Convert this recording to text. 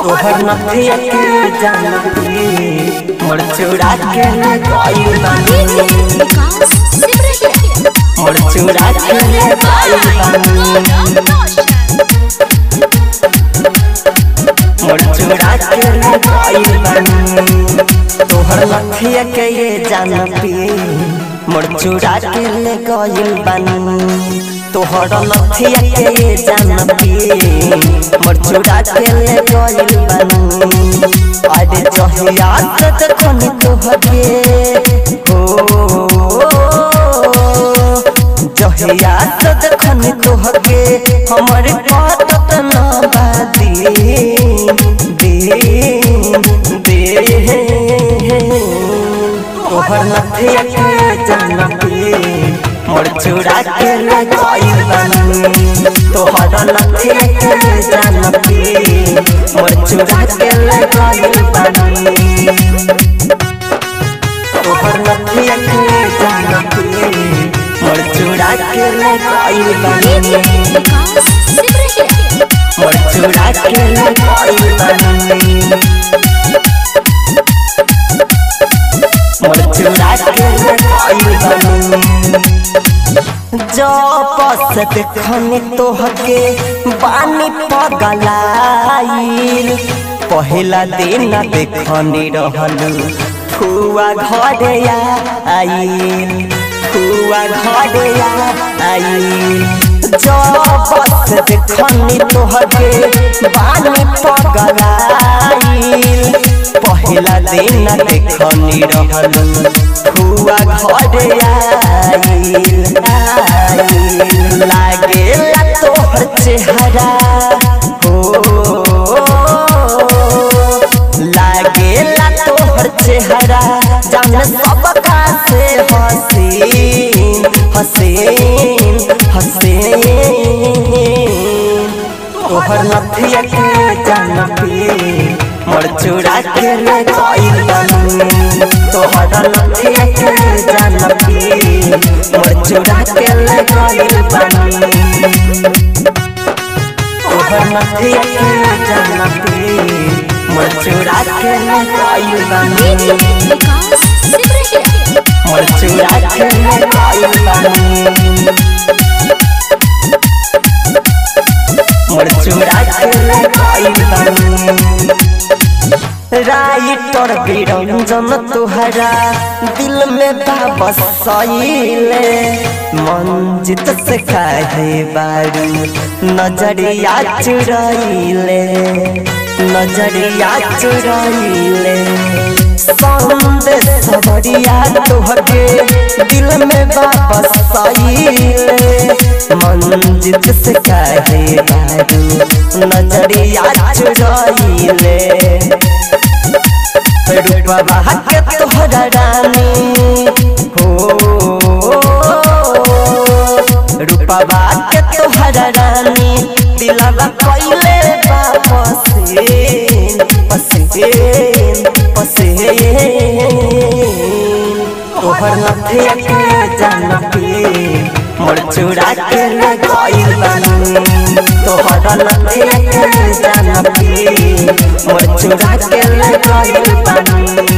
तोहर नथिया के जानती मोर चूड़ा के ले गइल बानी विकास सिमरहिया मोर चूड़ा के ले गइल बानी मोर चूड़ा के ले गइल बानी तोहर नथिया के ये जानती मोर चूड़ा के ले गइल बानी तोहर नथिया के ये जानती मोर चूड़ा के ले गइल बानी अरे जहिया से देखनी तोहके हो जहिया से देखनी तोहके हमर कटत ना बादी दे दे तोहर नथिया के जानती मोर चूड़ा के ले गइल बानी तोहर नथिया के जानती मोर चूड़ा के ले गइल बानी तोहर नथिया के जानती मोर चूड़ा के ले गइल बानी विकास सिमरहिया मोर चूड़ा के ले गइल बानी मोर चूड़ा के ले गइल बानी जब से देखनी तोहके बानी पगलाइल पहिला दिन देखनी रहल फुआ घरे आइल फुआ घरे आइल जब से देखनी तोहके बानी पगलाइल पहिला दिन देखनी रहल फुआ घरे आइल आइल लागेला तोहर चेहरा हो लागेला तोहर चेहरा जान सबका से हसीन हसीन हसीन तोहर नथिया के जानती मोर चूड़ा के ले गइल बानी तोहर नथिया के जानती मोर चूड़ा के ले गइल बानी तोहर नथिया के जानती मोर चूड़ा के ले गइल बानी विकास सिमरहिया मोर चूड़ा के ले गइल बानी मोर चूड़ा के ले गइल बानी राइटर बिरंजन तुहरा दिल में बसैले मंजित से काहे बारू नजरिया चुरैले नजरिया चुरैले संदेश बढ़िया तोहके दिल में बसैले मंजित से काहे बारू नजरिया चुरैले रूपवा के तोहरा रानी हो रूपवा के तोहरा रानी दिलवा कइले बा पसीन पसीन पसीन तोहर नथिया के जानती मोर चूड़ा के ले गइल बानी तोहर नथिया के जानती मोर चूड़ा के ले गइल बानी